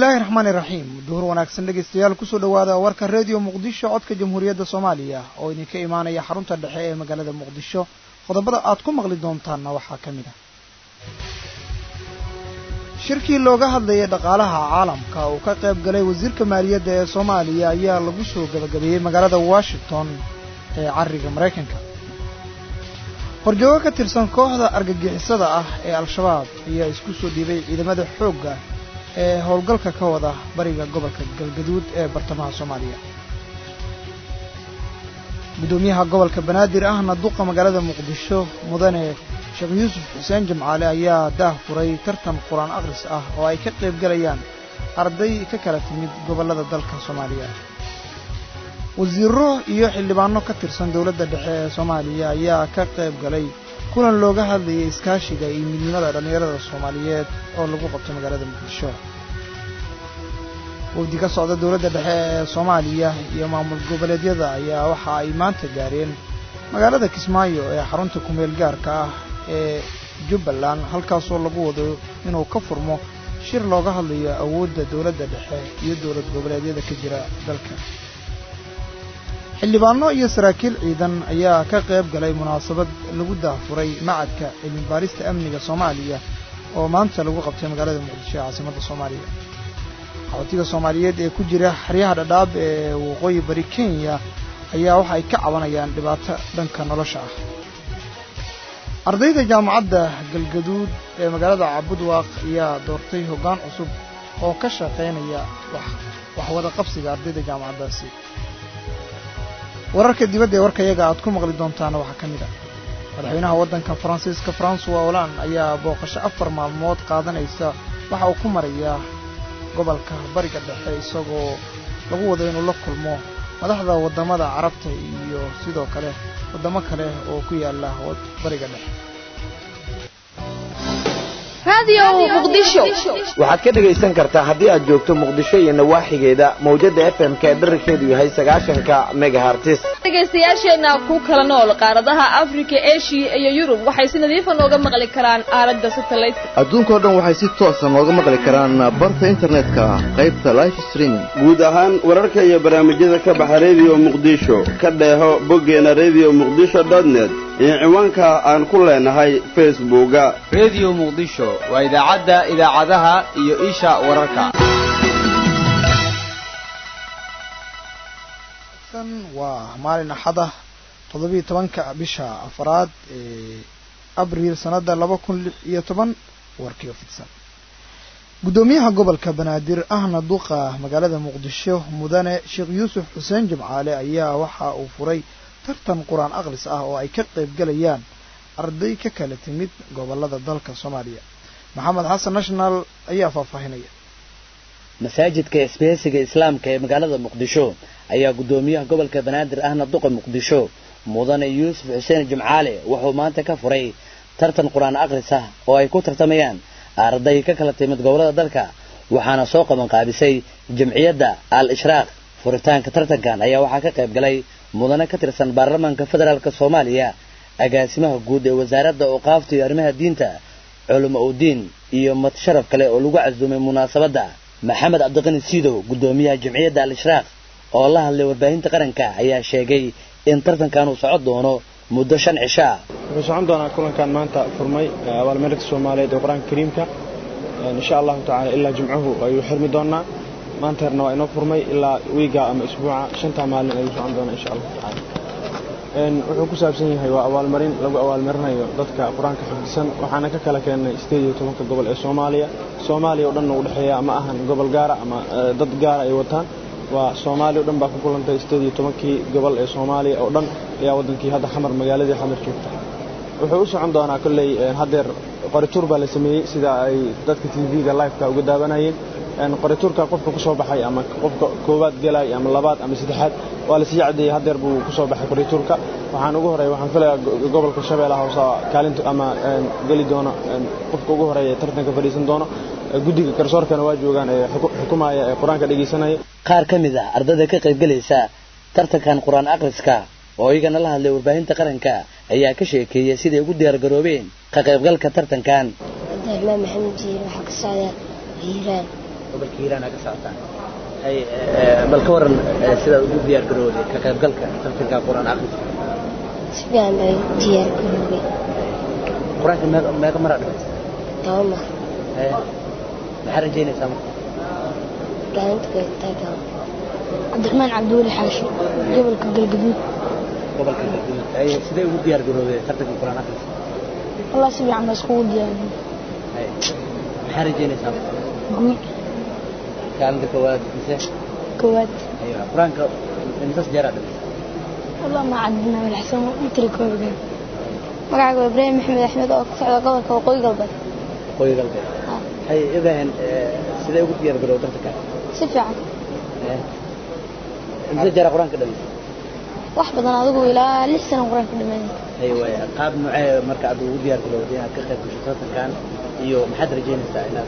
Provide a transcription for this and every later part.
illaahi raxmaani raxiim duhur wanaagsan dhegaystayaal kusoo dhowaada warka reediyo muqdisho codka jamhuuriyadda soomaaliya oo idinka imaanaya xarunta dhexe ee magaalada muqdisho qodobada aad ku maqli doontaanna waxaa ka mid ah shirkii looga hadlayay dhaqaalaha caalamka uu ka qayb galay wasiirka maaliyadda ee soomaaliya ayaa lagu soo gabagabeeyey magaalada washington ee cariga maraykanka horjoogo ka tirsan kooxda argagixisada ah ee al-shabaab ayaa isku soo dhiibay ciidamada xoogga ee howlgalka ka wada bariga gobolka galgaduud ee bartamaha soomaaliya guddoomiyaha gobolka banaadir ahna duqa magaalada muqdisho mudane sheekh yuusuf xuseen jimcaale ayaa daah furay tartan qur-aan akhris ah oo ay ka qayb galayaan arday ka kala timid gobollada dalka soomaaliya wasiiro iyo xildhibaano ka tirsan dowladda dhexe ee soomaaliya ayaa ka qayb galay kulan looga hadlayay iskaashiga iyo midnimada dhallinyarada soomaaliyeed oo lagu qabto magaalada muqdisho wafdi ka socda dowladda dhexe ee soomaaliya iyo maamul goboleedyada ayaa waxa ay maanta gaareen magaalada kismaayo ee xarunta kumeel gaarka ah ee jubbaland halkaasoo lagu wado inuu ka furmo shir looga hadlayo awoodda dowladda dhexe iyo dowlad goboleedyada ka jira dalka xildhibaano iyo saraakiil ciidan ayaa ka qayb galay munaasabad lagu daafuray macadka cilmi baarista amniga soomaaliya oo maanta lagu qabtay magaalada muqdisho ee caasimadda soomaaliya qaxootiga soomaaliyeed ee ku jira xeryaha dhadhaab ee waqooyi bari kenya ayaa waxa ay ka cabanayaan dhibaato dhanka nolosha ah ardayda jaamacadda galgaduud ee magaalada cabudwaaq ayaa doortay hoggaan cusub oo ka shaqaynaya waxwada qabsiga ardayda jaamacaddaasi wararka dibadda ee warkayaga aad ku maqli doontaana waxaa ka mid ah madaxweynaha waddanka faransiiska francois hollande ayaa booqasho afar maalmood qaadanaysa waxa uu ku marayaa gobolka bariga dhexe isagoo lagu wado inuu la kulmo madaxda waddamada carabta iyo sidoo kale waddamo kale oo ku yaala bariga dhexe waxaad ka dhegaysan kartaa haddii aad joogto muqdisho iyo nawaaxigeeda mawjadda f m ka dherarkeedu yahay sagaashanka megahartis dhegaystayaasheenna ku kala nool qaaradaha afrika eshiya iyo yurub waxay si nadiifa nooga maqli karaan aaladda satellite adduunkao dhan waxay si toosa nooga maqli karaan barta internetka qaybta life streaming guud ahaan wararka iyo barnaamijyada ka baxa rediyo muqdisho ka dheeho boggeena rediyo muqdisho dotnet iyo ciwaanka aan ku leenahay facebooka rediyo muqdisho waa idaacadda idaacadaha iyo isha wararka waa maalin axada toddobiyo tobanka bisha afaraad ee abriil sannadda laba kun lix iyo toban warkiio fidsan guddoomiyaha gobolka banaadir ahna duqa magaalada muqdisho mudane sheekh yuusuf xuseen jimcaale ayaa waxa uu furay tartan qur-aan akhris ah oo ay ka qayb galayaan arday ka kala timid gobollada dalka soomaaliya maxamed xasan national ayaa faahfaahinaya masaajidka isbaheysiga islaamka ee magaalada muqdisho ayaa guddoomiyaha gobolka banaadir ahna duqa muqdisho mudane yuusuf xuseen jimcaale wuxuu maanta ka furay tartan qur-aan akhris ah oo ay ku tartamayaan arday ka kala timid gobollada dalka waxaana soo qabanqaabisay jamciyadda al ishraaq furitaanka tartankan ayaa waxaa ka qayb galay mudane ka tirsan baarlamaanka federaalk soomaaliya agaasimaha guud ee wasaaradda awqaafta iyo arrimaha diinta culamo udiin iyo mad sharaf kale oo lagu casuumay munaasabadda maxamed cabdiqani siidow guddoomiyaha jamciyadda al ishraaq oo la hadlay warbaahinta qaranka ayaa sheegay in tartankan uu socon doono muddo shan cisho ah wuxuu socon doonaa kulankan maanta furmay abaalmarinta soomaaliyeed ee qur-aanka kariimka insha allahu tacala ilaa jimcuhu ayuu xirmi doonaa maanta herna waa inoo furmay ilaa wiiga ama isbuuca shantaa maalin ayuu socon doonaa insha allahu tacala wuxuu ku saabsan yahay waa abaalmarin lagu abaalmarinayo dadka qur-aanka xifdisan waxaana ka kala keennay sideed iyo tobanka gobol ee soomaaliya soomaaliya oo dhanna u dhexeeya ma ahan gobol gaara ama dad gaara ay wataan waa soomaaliya o dhan baa ku kulantay sideed iyo tobankii gobol ee soomaaliya oo dhan ayaa waddankii hadda xamar magaaladii xamar joogta wuxuu u socon doonaa kolley haddeer qorituur baa la sameeyey sida ay dadka t v-ga liveka uga daawanayeen qorituurka qofka ku soo baxay ama qofka koowaad gelay ama labaad ama saddexaad waa la sii caddeeyey haddeer buu ku soo baxay qorituurka waxaan ugu horeeya waxaan filayaa gobolka shabeellaha hoose kaalinta ama geli doono qofka ugu horeeya tartanka fadhiisan doono guddiga garsoorkana waa joogaan ee xukumaya ee qur-aanka dhegaysanaya qaar ka mid ah ardayda ka qaybgelaysa tartankan qur-aan akhriska oo iyagana la hadlay warbaahinta qaranka ayaa ka sheekeeyay siday ugu diyaargaroobeen ka qaybgalka tartankan cabdiraxmaan maxamed jiir waxaa ka socda hiiraan gobolka hiiraan ka socotaan hay bal ka waran sidaad ugu diyaar garowday ka qaybgalka tartanka qur-aan akhriska si fiican baa diyaar garoobay qur-aanka meeqa meeqa maraa dhamaysa toban mar maxaa rajaynaysaa marka gaalinta kaytaagaa cabdiraxmaan cabdiweli xaashi gobolka galgaduud gobolka galgaduud hay sidee ugu diyaar garowday tartanka qur-aan akhriska wallah si fiican baa iskugu diyaarin hay maxaa rajaynaysaa marka guul kaalinta koowaad mise koowaad aywa qur-aanka imsas jeeraa dhamaysa والله ما عندنا ولا حسن متر كوبا magacayga waa ibraahim maxamed axmed oo ka socda gobolka waqooyi galbeed waqooyi galbeed hay ibrahim sidee ugu diyaar garow tartanka si fiican imse jara qur-aanka dhamaysa wax badan adigu ilaa lix sano qur-aanka dhameeyay hay waay qaab nuucee marka aad ugu diyaar garowday inaad ka qayb gasho tartankan iyo maxaad rajaynaysaa inaad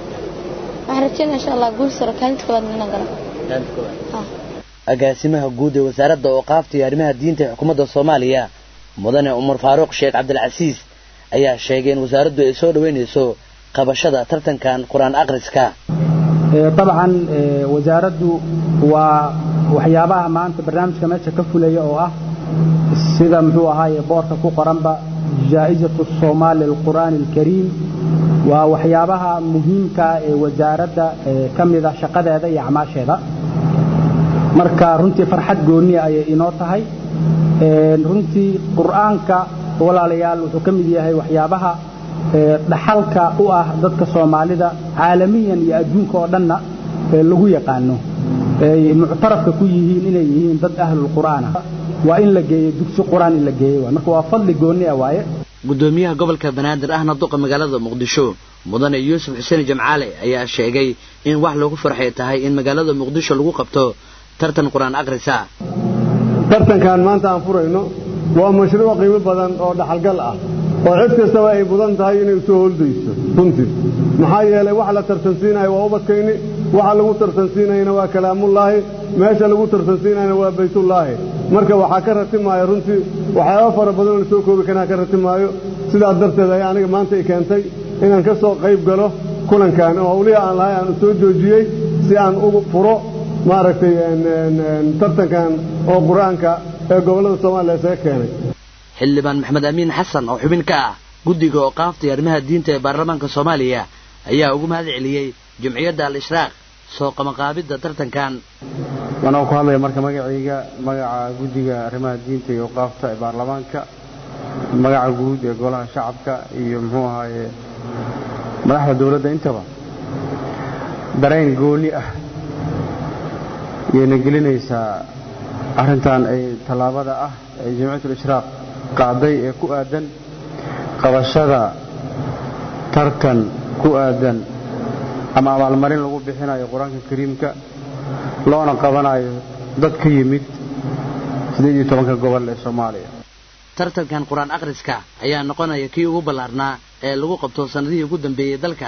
waxaan rajaynaya insha allah guul saro kaalinta koowaad inaan galo kaalinta koowaad agaasimaha guud ee wasaaradda ooqaafta iyo arrimaha diinta ee xukuumadda soomaaliya mudane cumar faaruuq sheekh cabdilcasiis ayaa sheegay in wasaaraddu ay soo dhoweynayso qabashada tartankan qur-aan akhriska dabcan wasaaraddu waa waxyaabaha maanta barnaamijka meesha ka fulaya oo ah sida muxuu ahaaye boorka ku qoranba jaa'izatu soomaali alqur'aani alkariim waa waxyaabaha muhiimka ee wasaaradda ka mid ah shaqadeeda iyo acmaasheeda marka runtii farxad gooniya ayay inoo tahay runtii qur'aanka walaalayaal wuxuu ka mid yahay waxyaabaha dhaxalka u ah dadka soomaalida caalamiyan iyo adduunka oo dhanna lagu yaqaano ay muctarafka ku yihiin inay yihiin dad ahlulqur'aan ah waa in la geeyo dugsi qur'aan in la geeyo waay marka waa fadli gooni ah waaye gudoomiyaha gobolka banaadir ahna duqa magaalada muqdisho mudane yuusuf xuseen jamcaale ayaa sheegay in wax lagu farxay tahay in magaalada muqdisho lagu qabto tartan qur-aan akhrisa tartankan maanta aan furayno waa mashruuc qiimo badan oo dhaxalgal ah oo cid kastaba ay mudan tahay inay usoo holdayso runtii maxaa yeelay wax la tartansiinayo waa ubadkayni waxa lagu tartansiinayana waa kalaamullaahi meesha lagu tartansiinayana waa baytullaahi marka waxaa ka ratimaayo runtii waxyaaba fara badan oo la soo koobi karaa ka ratimaayo sidaas darteed ayaa aniga maanta i keentay inaan ka soo qayb galo kulankan oo hawlihi aan lahay aan soo joojiyey si aan ugu furo maaragtay tartankan oo qur-aanka ee gobollada soomaaliya isaga keenay xildhibaan maxamed amiin xasan oo xubin ka ah guddiga ooqaafta iyo arrimaha diinta ee baarlamaanka soomaaliya ayaa ugu mahad celiyey jumciyadda al-ishraaq soo qabanqaabidda tartankan anoo ku hadlaya marka magacayga magaca guddiga arrimaha diinta iyo ooqaafta ee baarlamaanka magaca guud ee golaha shacabka iyo muxuu ahaaye madaxda dowladda intaba dareen gooni ah yayna gelinaysaa arrintan ay tallaabada ah ee jamciyatul ishraaq qaaday ee ku aadan qabashada tartan ku aadan ama abaalmarin lagu bixinayo qur-aanka kariimka loona qabanayo dad ka yimid siddeed iyo tobanka gobol ee soomaaliya tartankan qur-aan akhriska ayaa noqonaya kii ugu ballaarnaa ee lagu qabto sannadihii ugu dambeeyey dalka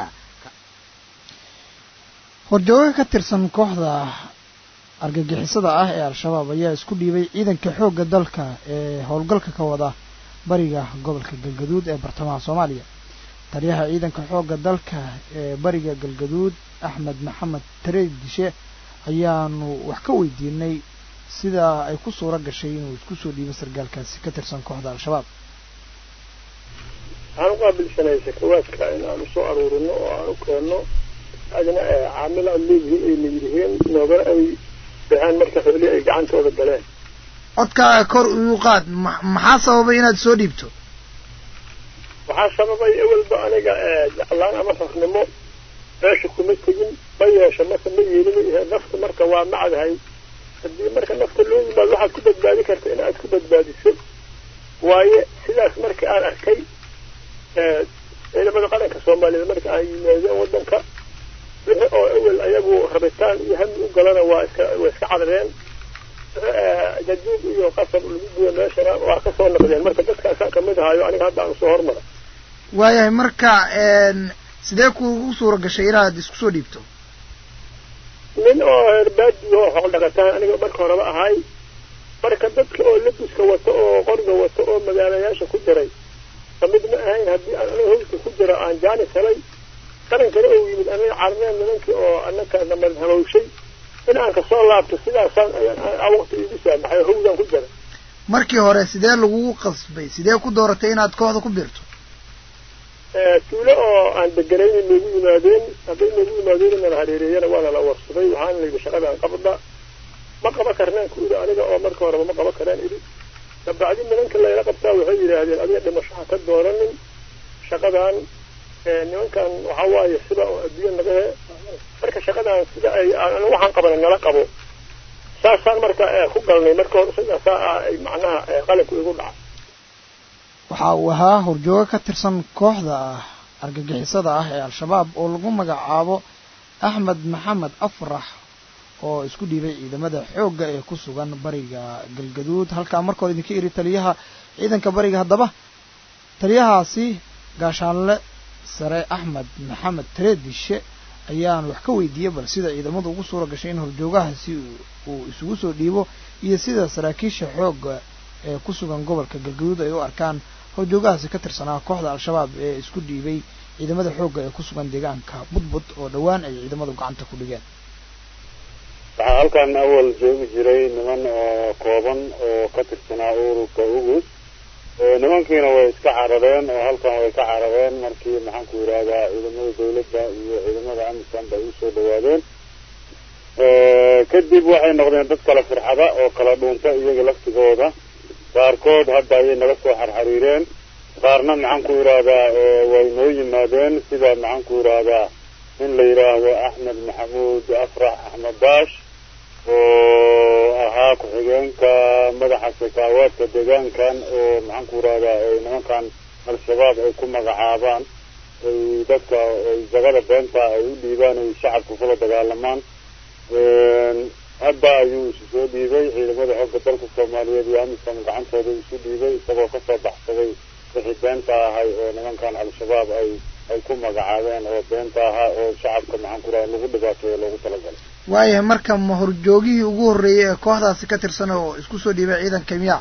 horjooga ka tirsan kooxda argagixisada ah ee al-shabaab ayaa isku dhiibay ciidanka xoogga dalka ee howlgalka ka wada bariga gobolka galgaduud ee bartamaha soomaaliya taliyaha ciidanka xoogga dalka ee bariga galgaduud axmed maxamed tareed dishe ayaanu wax ka weydiinay sidaa ay ku suuro gashay inuu isku soo dhiibo sargaalkaasi ka tirsan kooxda al-shabaab waxaan u qaabilsanay sakawaadka in aan usoo aruurino oo aan u keenno adna caamil aan leeyihiin ayna yidhihiin noogana ay baxaan marka xoolii ay gacantooda galeen codkaaga kor ugu qaad maxaa sababay inaad soo dhiibto waxaa sababay ewelba aniga jeclaan ama rafnimo meesha kuma tegin ma yeesha marka ma yeelin nafta marka waa macdahay haddii marka nafta loo yimaado waxaad ku badbaadi karta in aad ku badbaadiso waaye sidaas marka aan arkay ciidamada qaranka soomaaliyeed marka ay yimaadeen waddanka wixii oo ewel ayagu rabitaan iyo hami u galana waa iska waa iska cadareen jajuub iyo qasab lagu guyo meeshana waa ka soo noqdeen marka dadkaasaan kamid ahaayo aniga hadda aan usoo hormara waayahay marka sidee kuugu suura gashay inaad isku soo dhiibto nin oo herbaadi oo xool dhaqataan aniga marka horeba ahay marka dadka oo labiska wato oo qoriga wato oo magaalayaasha ku jiray kamid ma ahayn haddii aan aniga howlka ku jiro aan jaanis helay qarankana uu yimid anaga carneen nimankii oo anaka namad hamawshay in aan kasoo laabto sidaasaan waqti igu saamaxay hawdaan ku jira markii hore sidee lagugu qasbay sidee ku dooratay inaad kooxda ku biirto tuulo oo aan deganayna noogu yimaadeen hadday noogu yimaadeen nala hareereeyana waa nala warsaday waxaana la yidhi shaqadaan qabda ma qaba karnaan ku idhi aniga oo marka horeba ma qaba karaan idhi dabacdi nimanka layla qabtaa waxay yidhaahdeen adiga dhimasho ha ka dooranin shaqadan nimankan waxaa waaye sida oo adduunya naga he marka shaqadan sida ay waxaan qabana nala qabo saasaan marka ku galnay marka hore sidaasaa ah ay macnaha qalabku igu dhaca waxa uu ahaa horjoogo ka tirsan kooxda ah argagixisada ah ee al-shabaab oo lagu magacaabo axmed maxamed afrax oo isku dhiibay ciidamada xoogga ee ku sugan bariga galgaduud halkaa marka hore idinka iri taliyaha ciidanka bariga haddaba taliyahaasi gaashaanle sare axmed maxamed tareedishe ayaan wax ka weydiiyey bal sida ciidamadu ugu suura gashay in horjoogahaasi uu isugu soo dhiibo iyo sida saraakiisha xoogga ee ku sugan gobolka galgaduud ay u arkaan horjoogahaasi ka tirsanaa kooxda al-shabaab ee isku dhiibay ciidamada xoogga ee ku sugan deegaanka budbud oo dhowaan ay ciidamadu gacanta ku dhigeen waxaa halkan awal joogi jiray niman oo kooban oo ka tirsanaa ururka ugus nimankiina way iska carareen oo halkan way ka carareen markii maxaan ku yidhahdaa ciidamada dawladda iyo ciidamada amisan bay usoo dhawaadeen kadib waxay noqdeen dad kala firxada oo kala dhuunta iyaga laftigooda qaarkood hadda ayay naga soo xarxariireen qaarna maxaan ku yidhaahdaa way noo yimaadeen sida maxaan ku yidhaahdaa in la yidhaahdo axmed maxamuud afrax axmed daash oo ahaa ku-xigeenka madaxa sakaawaadka deegaankan oo maxaan ku yidhahdaa nimankan al-shabaab ay ku magacaabaan ay dadka jagada beenta ay u dhiibaan ay shacabka kula dagaalamaan hadda ayuu isu soo dhiibay ciidamada xoogga dalka soomaaliyeed iyo amisom gacantooda isu dhiibay isagoo kasoo baxsaday wixii beenta ahay oo nimankan al-shabaab ay ay ku magacaabeen oo beenta ahaa oo shacabka maxaan ku raha lagu dhibaateeyo loogu talagalay waayahay marka ma horjoogihii ugu horreeyey ee kooxdaasi ka tirsan oo isku soo dhiibay ciidanka miyaa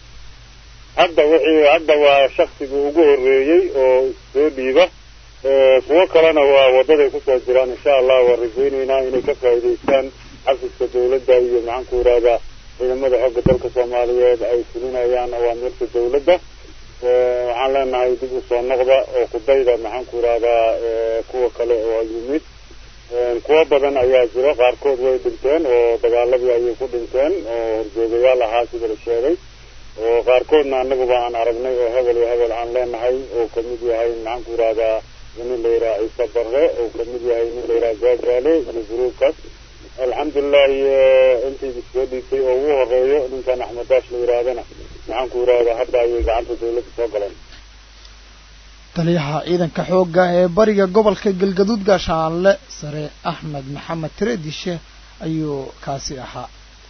hadda wixii hadda waa shaksigii ugu horreeyey oo soo dhiiba kuwo kalena waa wadaday kusoo jiraan insha allah waan rajaynaynaa inay ka faa'iidaystaan xafiska dawladda iyo maxaan ku yidhahdaa ciidamada xoogga dalka soomaaliyeed ay fulinayaan awaamirta dawladda waxaan leenahay dib u soo noqda oo kudayda maxaan ku yidhahdaa kuwa kale oo yimid kuwo badan ayaa jiro qaarkood way dhinteen oo dagaaladii ayay ku dhinteen oo horjoogayaal ahaa sida la sheegay oo qaarkoodna anaguba aan aragnay oo hebel iyo hebel aan leenahay oo kamid yahay maxaan ku yidhahdaa nin la yidhaha ciise barre oo kamid yahay nin la yidhaha gaagaale iyo gruubkaas alxamdulilahi intii soo dhiibtay oo ugu horeeyo ninkan axmed daash la yidhaahdana maxaan ku yidhahdaa hadda ayay gacanta dawladda soo galeen taliyaha ciidanka xoogga ee bariga gobolka galgaduud gaashaanle sare axmed maxamed tareedishe ayuu kaasi ahaa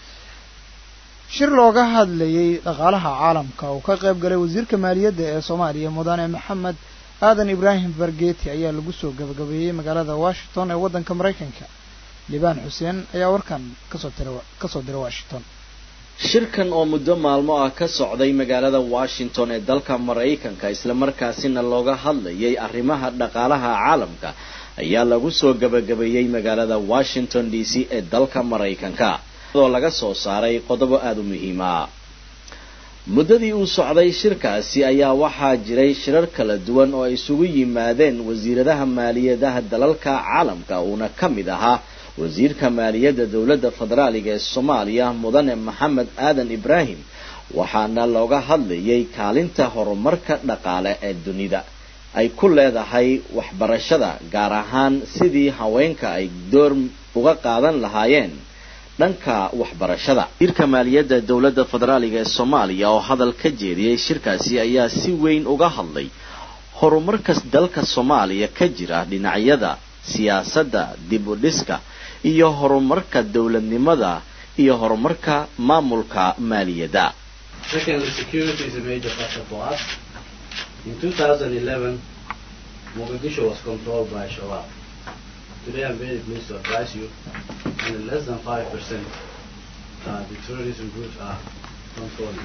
shir looga hadlayey dhaqaalaha caalamka uu ka qayb galay wasiirka maaliyadda ee soomaaliya mudane maxamed aadan ibraahim bargeti ayaa lagu soo gabagabeeyey magaalada washington ee waddanka maraykanka libaan xuseen ayaa warkan kasoo tira kasoo diray washington shirkan oo muddo maalmo ah ka socday magaalada washington ee dalka maraykanka islamarkaasina looga hadlayay arrimaha dhaqaalaha caalamka ayaa lagu soo gabagabeeyey magaalada washington d c ee dalka maraykanka oo laga soo saaray qodobo aada u muhiima muddadii uu socday shirkaasi ayaa waxaa jiray shirar kala duwan oo ay isugu yimaadeen wasiiradaha maaliyadaha dalalka caalamka uuna ka mid ahaa wasiirka maaliyadda dowladda federaaliga ee soomaaliya mudane maxamed aadan ibraahim waxaana looga hadlayay kaalinta horumarka dhaqaale ee dunida ay ku leedahay waxbarashada gaar ahaan sidii haweenka ay door uga qaadan lahaayeen dhanka waxbarashada wasiirka maaliyadda dowladda federaaliga ee soomaaliya oo hadal ka jeediyey shirkaasi ayaa si weyn uga hadlay horumarkas dalka soomaaliya ka jira dhinacyada siyaasadda dib u dhiska iyo horumarka dowladnimada iyo horumarka maamulka maaliyadda Today I'm very pleased to advise you that less than 5% uh, the terrorism groups are controlling.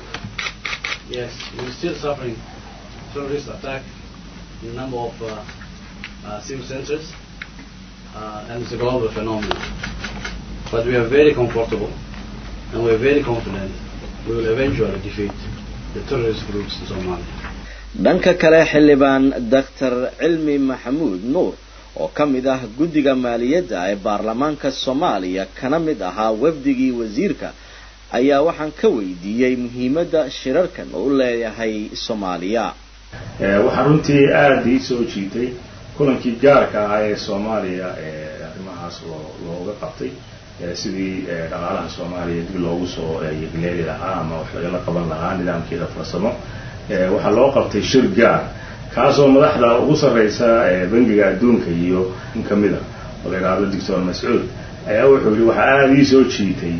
Yes, we're still suffering terrorist attack in a number of uh, uh, sim centers, uh, and it's a global phenomenon. But we are very comfortable and we are very confident we will eventually defeat the terrorist groups in Somalia. dhanka kale xildhibaan doctor cilmi maxamuud nuur oo ka mid ah guddiga maaliyadda ee baarlamaanka soomaaliya kana mid ahaa wafdigii wasiirka ayaa waxaan ka weydiiyey muhiimadda shirarkan oo u leeyahay soomaaliya waxaa runtii aada ii soo jiitay kulankii gaarka ahaa ee soomaaliya ee arrimahaas looga qabtay sidii dhaqaalaha soomaaliya dib loogu soo yegleeli lahaa ama wax lagala qaban lahaa nidaamkeeda farsamo waxaa loo qabtay shir gaar kaasoo madaxda ugu sarreysa bangiga adduunka iyo in ka mid a oo la yidhaahdo doctor mascuud ayaa wuxuu yihi waxaa aada ii soo jiitay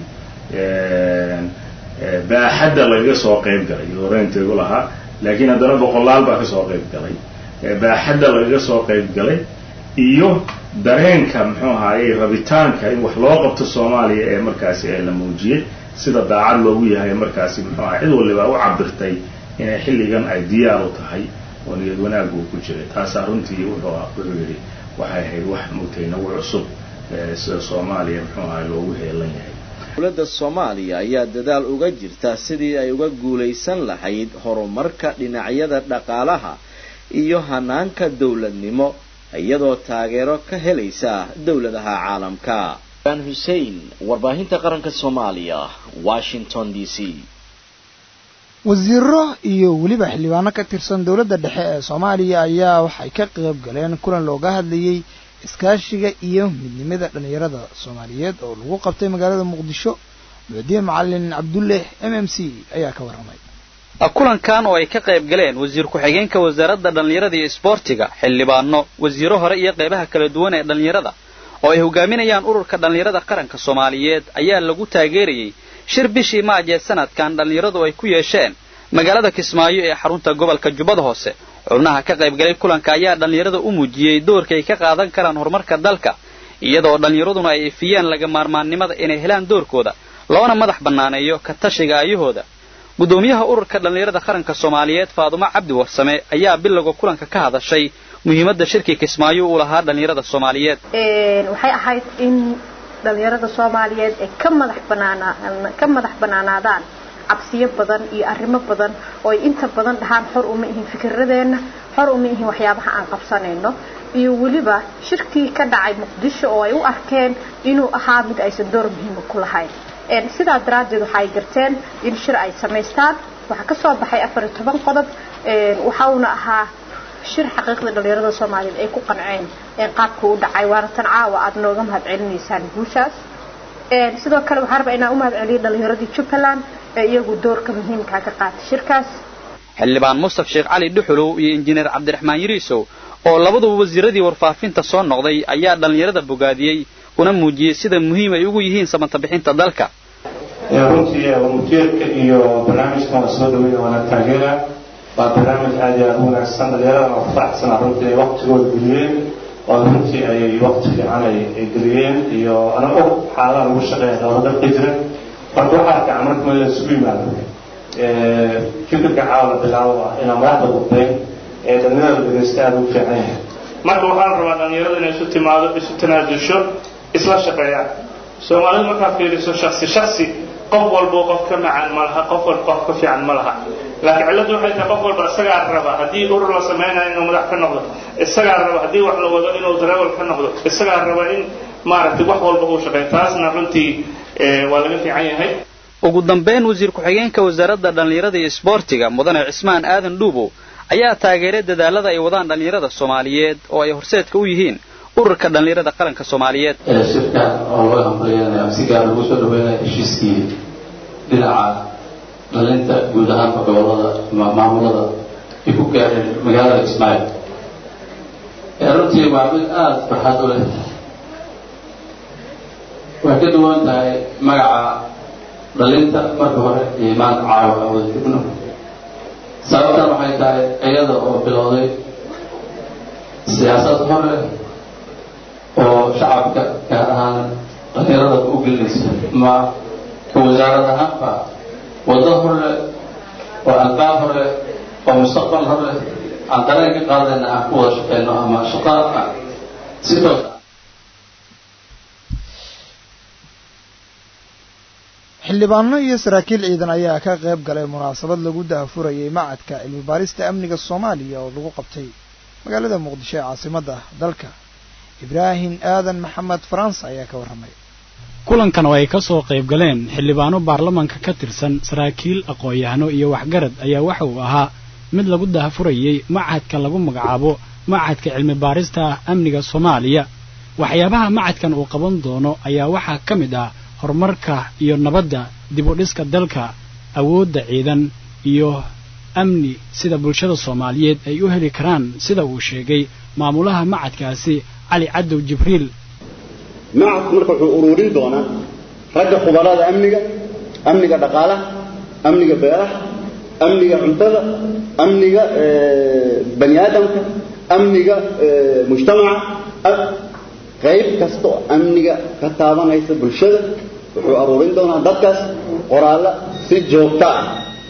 baaxadda lagaga soo qayb galay horeynteegu lahaa laakiin haddana boqolaal baa kasoo qayb galay baaxadda lagaga soo qayb galay iyo dareenka muxuu ahaayey rabitaanka in wax loo qabto soomaaliya ee markaasi ee la muujiyey sida daacad loogu yahay markaasi muxuu aha cid waliba u cabirtay inay xilligan ay diyaar u tahay oo niyad wanaaggu ku jiray taasaa runtii wuxuu wuxuu yidhi waxay ahayd wax mugtay nagu cusub sida soomaaliya muxuu ahay loogu heelan yahay dowladda soomaaliya ayaa dadaal uga jirta sidii ay uga guulaysan lahayd horumarka dhinacyada dhaqaalaha iyo hanaanka dowladnimo iyadoo taageero ka helaysa dowladaha caalamka an xussein warbaahinta qaranka soomaaliya washington d c wasiiro iyo weliba xildhibaano ka tirsan dowladda dhexe ee soomaaliya ayaa waxay ka qayb galeen kulan looga hadlayey iskaashiga iyo midnimada dhallinyarada soomaaliyeed oo lagu qabtay magaalada muqdisho mucdiye macalin cabdulle m m c ayaa ka warramay kulankan oo ay ka qayb galeen wasiir ku-xigeenka wasaaradda dhallinyarada iyo isboortiga xildhibaano wasiiro hore iyo qaybaha kala duwan ee dhallinyarada oo ay hogaaminayaan ururka dhallinyarada qaranka soomaaliyeed ayaa lagu taageerayey shir bishii maaj ee sanadkan dhallinyaradu ay ku yeesheen magaalada kismaayo ee xarunta gobolka jubbada hoose xubnaha ka qaybgalay kulanka ayaa dhallinyarada u muujiyey doorka ay ka qaadan karaan horumarka dalka iyadoo dhallinyaraduna ay ifiyeen laga maarmaannimada inay helaan doorkooda loona madax bannaaneeyo ka tashiga ayahooda guddoomiyaha ururka dhallinyarada qaranka soomaaliyeed faadumo cabdi warsame ayaa bilowga kulanka ka hadashay muhiimadda shirkii kismaayo uu lahaa dhallinyarada soomaaliyeed waxay ahayd in dhallinyarada soomaaliyeed ay ka madax banaanaa ka madax banaanaadaan cabsiyo badan iyo arrimo badan oo ay inta badan dhahaan xor uma ihin fikiradeenna xor uma ihin waxyaabaha aan qabsanayno iyo weliba shirkii ka dhacay muqdisho oo ay u arkeen inuu ahaa mid aysan door muhiima ku lahayn sidaa daraaddeed waxa ay garteen in shir ay samaystaan waxaa ka soo baxay afar iyo toban qodob waxauna ahaa shir xaqiiqda dhallinyarada soomaaliyeed ay ku qanceen qaabka u dhacay waana tan caawa aada nooga mahad celinaysaan guushaas sidoo kale waxaan rabaa inaan u mahad celiyo dhallinyaradii jubbaland ee iyagu doorka muhiimkaa ka qaatay shirkaas xildhibaan mustaf sheekh cali dhuxulow iyo injineer cabdiraxmaan yiriisow oo labaduba wasiiradii warfaafinta soo noqday ayaa dhallinyarada bogaadiyey una muujiyey sida muhiim ay ugu yihiin samanta bixinta dalka runtii mujeedka iyo barnaamijkan waa soo dhaweyn waana taageera waa barnaamij aad iyo aad u wanaagsan dhallinyaradana waa faraxsana runtii ay waqtigooda geliyeen oo runtii ay waqti fiican ay geliyeen iyo ana og xaaladaha lagu shaqeeya dowla dalka jira marka waxaa fiican marka meel la isugu yimaado fikirka caawa la bilaabo ah inaan madaxda gudbayn ee dhallinyarada dhegeysta aada ugu fiican yahay marka waxaan rabaa dhallinyarada inay isu timaado isu tanaajusho isla shaqeeyaan soomaalidu markaa fiiriso shaksi shaksi qof walbo qof ka macaan ma laha qof walba qof ka fiican ma laha laakiin cilladdu waxay tahay qof walba isagaa raba haddii urur la samaynayo inuu madax ka noqdo isagaa raba haddii wax la wado inuu dareewal ka noqdo isagaa raba in maaragtay wax walba uu shaqeeyo taasna runtii waa laga fiican yahay ugu dambayn wasiir ku-xigeenka wasaaradda dhallinyarada iyo isboortiga mudane cismaan aadan dhuubow ayaa taageeray dadaalada ay wadaan dhallinyarada soomaaliyeed oo ay horseedka u yihiin ururka dhallinyarada qaranka soomaaliyeed shirka oo loo hambaliyanayo si gaar lagu soo dhaweynaya heshiiskii dhinaca dhalinta guud ahaanba gobolada maamulada ay ku gaareen magaalada ismaaciil runtii waa mid aada farxad u leh way ka duwan tahay magaca dhalinta marka hore iyo maanta caawa aan wada joogno sababtan waxay tahay iyada oo bilowday siyaasad hore oo shacabka gaar ahaan dhalinyarada u gelinaysa ma ka wasaarad ahaanba waddo hore oo albaab hore oo mustaqbal hore aan dareen ka qaadayna aan ku wada shaqeyno ama shaqaadka si toos ah xildhibaano iyo saraakiil ciidan ayaa ka qayb galay munaasabad lagu daahfurayay macadka cilmi baarista amniga soomaaliya oo lagu qabtay magaalada muqdisho ee caasimadda dalka ibraahim aadan maxamed faransa ayaa ka warramay kulankan oo ay ka soo qayb galeen xildhibaano baarlamanka ka tirsan saraakiil aqoon-yahano iyo waxgarad ayaa waxa uu ahaa mid lagu daahfurayay macadka lagu magacaabo macadka cilmi baarista amniga soomaaliya waxyaabaha macadkan uu qaban doono ayaa waxaa ka mid ah horumarka iyo nabadda dib u dhiska dalka awoodda ciidan iyo amni sida bulshada soomaaliyeed ay u heli karaan sida uu sheegay maamulaha macadkaasi cali cadow jibriil macadku marka wuxuu ururin doonaa ragga khubarada amniga amniga dhaqaalaha amniga beeraha amniga cuntada amniga bani aadamka amniga mujtamaca qayb kasta oo amniga ka taabanaysa bulshada wuxuu aruurin doonaa dadkaas qoraallo si joogto ah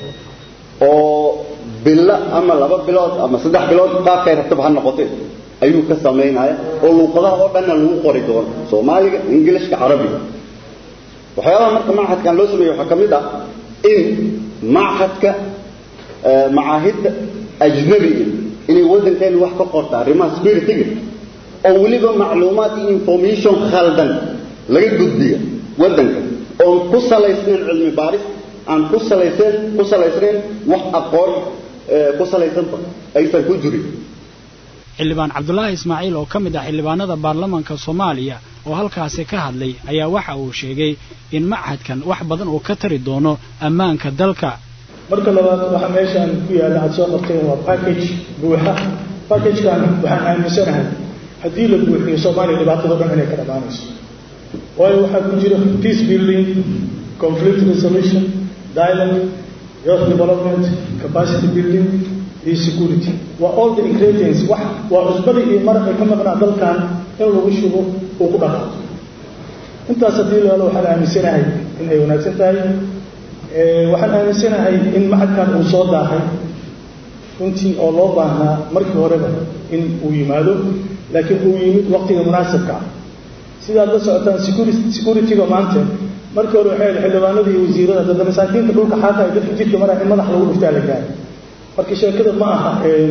oo bilo ama laba bilood ama saddex bilood qaabkay rabtaba ha noqotee ayuu ka samaynaya oo luuqadaha oo dhanna lagu qori doono soomaaliga ingilishka carabiga waxyaabaha marka machadkan loo sameeye waxaa ka mid ah in machadka macaahidda ajnabiga inay waddankeenu wax ka qorta arrimaha spiritiga oo weliba macluumaad iyo information khaldan laga gudbiya waddanka oon ku salaysnayn cilmi baaris aan ku salayseen ku salaysnayn wax aqoon ku salaysanba aysan ku jirin xildhibaan cabdulaahi ismaaciil oo ka mid ah xildhibaanada baarlamanka soomaaliya oo halkaasi ka hadlay ayaa waxa uu sheegay in machadkan wax badan uu ka tari doono ammaanka dalka marka labaad waxa meeshaan ku yaalla aad soo qorteen waa package buuxa packagekan waxaan aaminsanahay haddii la buuxiyo soomaaliya dhibaatado dhan inay ka dhammaanayso waayo waxaa ku jira peace building conflict resolution dialogue youth development capacity building iyo security waa all the ingredients wax waa cusbadii iyo maraq ay ka maqnaa dalkan in lagu shubo uu ku dhaqaato intaas haddii la helo waxaan aaminsanahay in ay wanaagsan tahay waxaan aaminsanahay in macadkan uu soo daahay runtii oo loo baahnaa markii horeba in uu yimaado laakiin uu yimid waqtiga munaasabka ah sidaad la socotaan securityga maanta markii hore waxay xildhibaanada iyo wasiirada dadda masaakiinta dhulka xaaqaya dadka jidka maraya in madax lagu dhuftaa la gaaro marka sheekada ma aha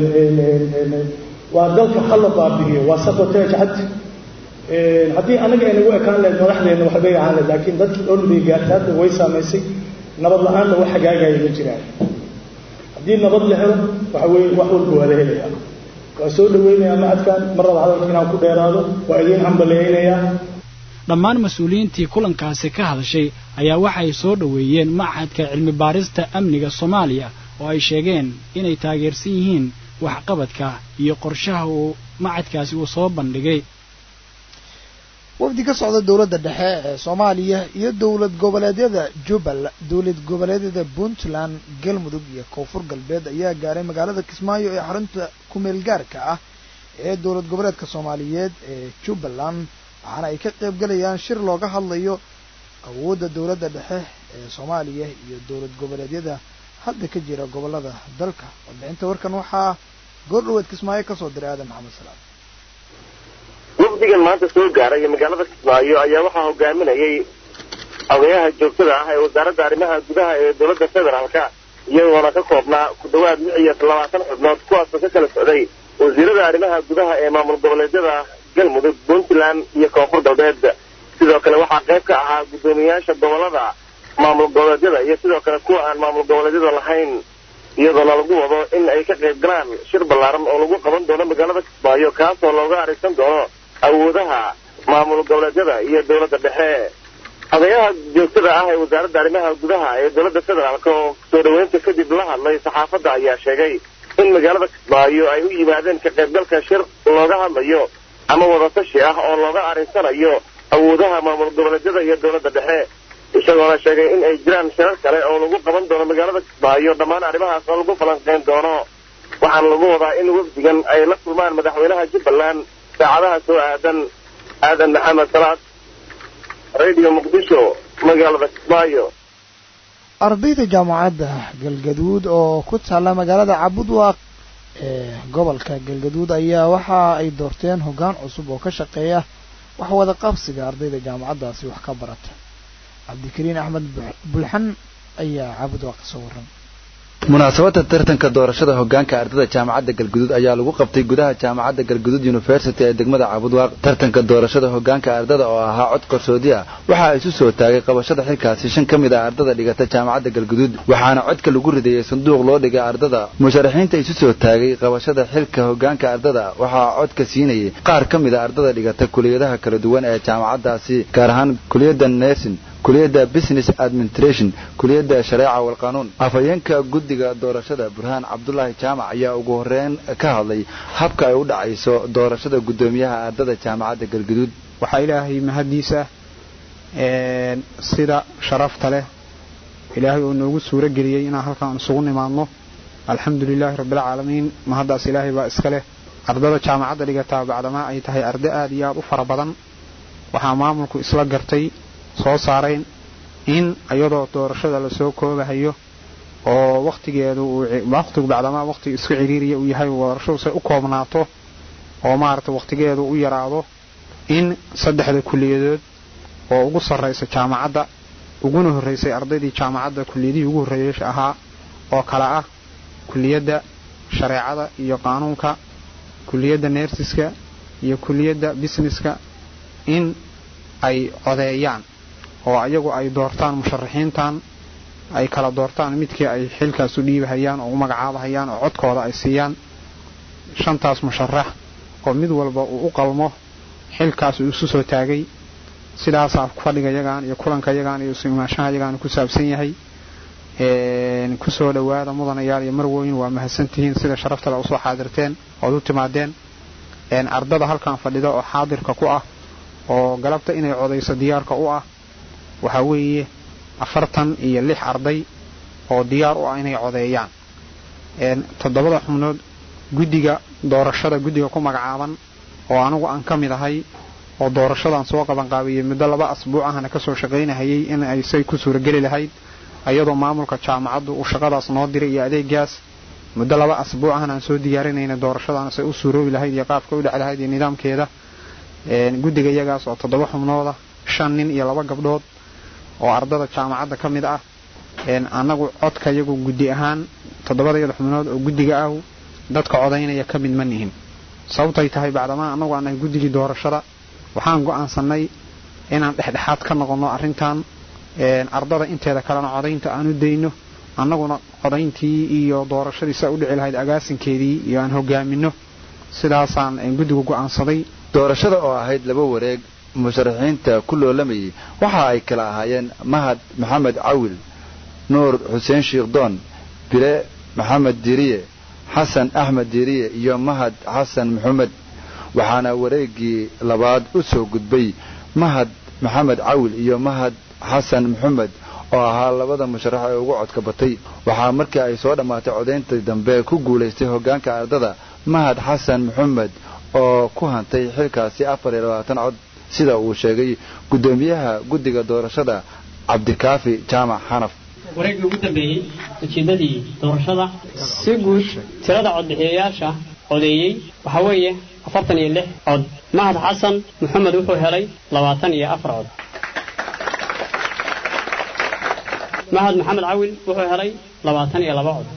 waa dalka hala baabi'iyo waa sabotage cad haddii anaga ay nagu ekaan lahayd madaxdeena waxbay ahaan lahayd laakiin dadkii dhan bay gaartay hadda way saamaysay nabad la-aanna wax hagaagaya ma jiraan haddii nabad la helo waxa weeye wax walba waa la helayaa waa soo dhaweynayaa macadkan mar raba hadalka inaan ku dheeraado waa idiin hambaleynayaa dhammaan mas-uuliyiintii kulankaasi ka hadashay ayaa waxay soo dhoweeyeen machadka cilmi baarista amniga soomaaliya oo ay sheegeen inay taageersan yihiin waxqabadka iyo qorshaha uu macadkaasi uu soo bandhigay wafdi ka socda dowladda dhexe ee soomaaliya iyo dowlad goboleedyada jubbaland dowlad goboleedyada puntland galmudug iyo koonfur galbeed ayaa gaaray magaalada kismaayo ee xarunta kumeel gaarka ah ee dowlad goboleedka soomaaliyeed ee jubbaland waxaana ay ka qayb galayaan shir looga hadlayo awoodda dowladda dhexe ee soomaaliya iyo dowlad goboleedyada hadda ka jira gobollada dalka warbixinta warkan waxaa goordhaweed kismaayo kasoo diray aadan maxamed salaam wafdigan maanta soo gaaray magaalada kismaayo ayaa waxaa hogaaminayay odayaha joogtada ah ee wasaaradda arrimaha gudaha ee dowladda federaalka iyagoona ka koobnaa ku dhawaad lix iyo labaatan xubnood kuwaasoo ka kala socday wasiirada arrimaha gudaha ee maamul goboleedyada galmudug puntland iyo koonfur galbeed sidoo kale waxaa qayb ka ahaa guddoomiyayaasha gobolada maamul goboleedyada iyo sidoo kale kuwa aan maamul goboleedyada lahayn iyadoona lagu wado in ay ka qayb galaan shir ballaaran oo lagu qaban doono magaalada kismaayo kaasoo looga arigsan doono awoodaha maamul goboleedyada iyo dowladda dhexe odayaha joogtada ah ee wasaaradda arrimaha gudaha ee dowladda federaalk oo soo dhoweynta kadib la hadlay saxaafadda ayaa sheegay in magaalada kismaayo ay u yimaadeen ka qaybgalka shir looga hadlayo ama wadatashi ah oo looga arinsanayo awoodaha maamul goboleedyada iyo dowladda dhexe isagoona sheegay in ay jiraan shirar kale oo lagu qaban doono magaalada kismaayo dhammaan arrimahaas oo lagu falanqeyn doono waxaana lagu wadaa in wafdigan ay la kulmaan madaxweynaha jubbaland saacadaha soo aadan aadan maxamed salaad radio muqdisho magaalada kismaayo ardayda jaamacadda galgaduud oo ku taalla magaalada cabudwaaq ee gobolka galgaduud ayaa waxa ay doorteen hoggaan cusub oo ka shaqeeya wax wada qabsiga ardayda jaamacaddaasi wax ka barata cabdikariin axmed bulxan ayaa caabud waa kasoo waran munaasabadda tartanka doorashada hoggaanka ardada jaamacadda galguduud ayaa lagu qabtay gudaha jaamacadda galguduud university ee degmada caabudwaaq tartanka doorashada hoggaanka ardada oo ahaa cod qarsoodi ah waxaa isu soo taagay qabashada xilkaasi shan ka mid ah ardada dhigata jaamacadda galguduud waxaana codka lagu ridayey sanduuq loo dhigay ardada musharaxiinta isu soo taagay qabashada xilka hoggaanka ardada waxaa codka siinayay qaar ka mid a ardada dhigata kuliyadaha kala duwan ee jaamacaddaasi gaar ahaan kuliyadda nersin kuliyadda business administration kuliyadda shareeca walqaanuun afhayeenka guddiga doorashada burhaan cabdulaahi jaamac ayaa ugu horeyn ka hadlay habka ay u dhacayso doorashada guddoomiyaha ardada jaamacadda galguduud waxaa ilaahay mahaddiisa sida sharafta leh ilaahay oo noogu suuro geliyey inaan halkaan isugu nimaadno alxamdu lilaahi rabbilcaalamiin mahaddaas ilaahay baa iska leh ardada jaamacadda dhigataa bacdamaa ay tahay ardo aad iyo aad u fara badan waxaa maamulku isla gartay soo saarayn in iyadoo doorashada lasoo koobahayo oo wakhtigeedu wakhtigu bacdamaa wakhtiga isku ciriiriya uu yahay doorashadu say u koobnaato oo maaragtay wakhtigeedu u yaraado in saddexda kuliyadood oo ugu sarraysa jaamacadda uguna horraysay ardaydii jaamacadda kuliyadihii ugu horreeyasha ahaa oo kale ah kuliyadda shareecada iyo qaanuunka kuliyadda neersiska iyo kuliyadda busineska in ay codeeyaan oo ayagu ay doortaan musharaxiintan ay kala doortaan midkii ay xilkaas u dhiibahayaan oo u magacaabahayaan oo codkooda ay siiyaan shantaas musharax oo mid walba uu u qalmo xilkaas uu isu soo taagay sidaasaa fadhiga yagaan iyo kulanka yagaan iyo isu imaanshaha yagaan ku saabsan yahay kusoo dhowaada mudanayaal iyo marwooyin waa mahadsantihiin sida sharaftale usoo xaadirteen ood u timaadeen ardada halkan fadhida oo xaadirka ku ah oo galabta inay codayso diyaarka u ah waxaa weeye afartan iyo lix arday oo diyaar u ah inay codeeyaan toddobada xubnood guddiga doorashada guddiga ku magacaaban oo anigu aan ka mid ahay oo doorashadan soo qabanqaabiyey muddo laba asbuuc ahna kasoo shaqaynahayay in ay say ku suurageli lahayd ayadoo maamulka jaamacaddu uu shaqadaas noo diray iyo adeegaas muddo laba asbuuc ahna aan soo diyaarinayna doorashadan say u suuroobi lahayd iyo qaabka u dheci lahayd iyo nidaamkeeda guddiga iyagaas oo toddoba xubnooda shan nin iyo laba gabdhood oo ardada jaamacadda ka mid ah annagu codka iyagu guddi ahaan toddobadayada xubnood oo guddiga ah dadka codaynaya ka mid ma nihin sababtay tahay bacdamaa annagu aan nahay guddigii doorashada waxaan go'aansannay inaan dhexdhexaad ka noqonno arrintan ardada inteeda kalena codaynta aan u dayno annaguna codayntii iyo doorashadii saa u dhici lahayd agaasinkeedii iyo aan hogaaminno sidaasaan guddigu go'aansaday doorashada oo ahayd laba wareeg musharaxiinta ku loolamayay waxa ay kala ahaayeen mahad maxamed cawil nuur xuseen shiikhdoon bile maxamed diiriye xasan axmed diiriye iyo mahad xasan maxamed waxaana wareeggii labaad u soo gudbay mahad maxamed cawil iyo mahad xasan maxamed oo ahaa labada musharax ee ugu codka batay waxaa markii ay soo dhammaatay codayntii dambe ku guulaystay hoggaanka ardada mahad xasan maxamed oo ku hantay xilkaasi afar iyo labaatan cod sida uu sheegay guddoomiyaha guddiga doorashada cabdikaafi jaamac xanaf wareeggii ugu dambeeyey ujeeddadii doorashada si guud tirada codbixiyayaasha codeeyey waxaa weeye afartan iyo lix cod mahad xasan maxamed wuxuu helay labaatan iyo afar cod mahad maxamed cawil wuxuu helay labaatan iyo laba cod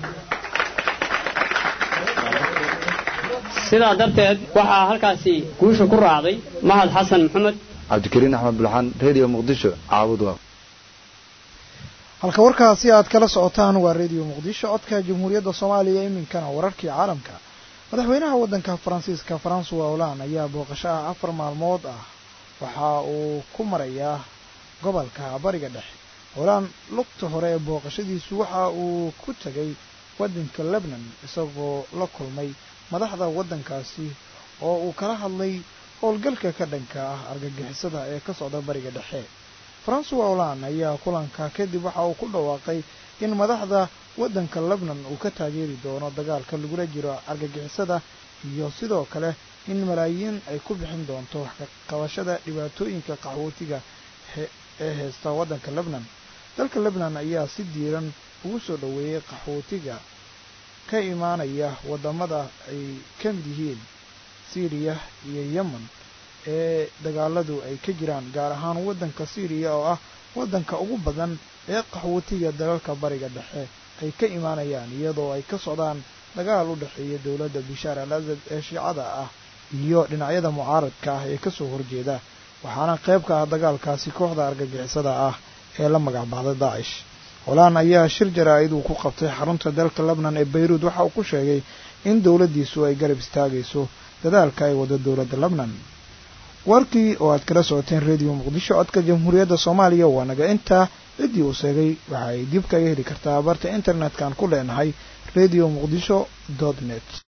sidaa darteed waxaa halkaasi guusha ku raacday mahad xasan maxamed cabdikariin axmed bulxan radio muqdisho caabud waa halka warkaasi aad kala socotaan waa radio muqdisho codka jamhuuriyadda soomaaliya iminkana wararkii caalamka madaxweynaha waddanka faransiiska faransuwa holand ayaa booqasho ah afar maalmood ah waxa uu ku marayaa gobolka bariga dhexe holand lugta hore ee booqashadiisu waxa uu ku tegay waddanka lebnan isagoo la kulmay madaxda waddankaasi oo uu kala hadlay howlgalka ka dhanka ah argagixisada ee ka socda bariga dhexe faransuwa holand ayaa kulanka kadib waxa uu ku dhawaaqay in madaxda waddanka lebnan uu ka taageeri doono dagaalka lagula jiro argagixisada iyo sidoo kale in malaayiin ay ku bixin doonto wax ka qabashada dhibaatooyinka qaxwootiga ee haysta waddanka lebnan dalka lebnan ayaa si diiran ugu soo dhoweeyey qaxwootiga ka imaanaya waddamada ay ka mid yihiin syriya iyo yemen ee dagaaladu ay ka jiraan gaar ahaan waddanka syriya oo ah waddanka ugu badan ee qaxwootiga dalalka bariga dhexe ay ka imaanayaan iyadoo ay ka socdaan dagaal u dhexeeya dowladda bishaar al asad ee shiicada ah iyo dhinacyada mucaaradka ah ee kasoo horjeeda waxaana qayb ka ah dagaalkaasi kooxda argagixisada ah ee la magac baxday daacish holaan ayaa shir jaraa'id uu ku qabtay xarunta dalka lebnan ee bayruud waxa uu ku sheegay in dowladdiisu ay garab istaagayso dadaalka ay wado dowladda lebnan warkii oo aad kala socoteen rediyo muqdisho codka jamhuuriyadda soomaaliya waa naga intaa ciddii uu sheegay waxa ay dib kaga heli kartaa barta internet-kan ku leenahay radio muqdisho dot net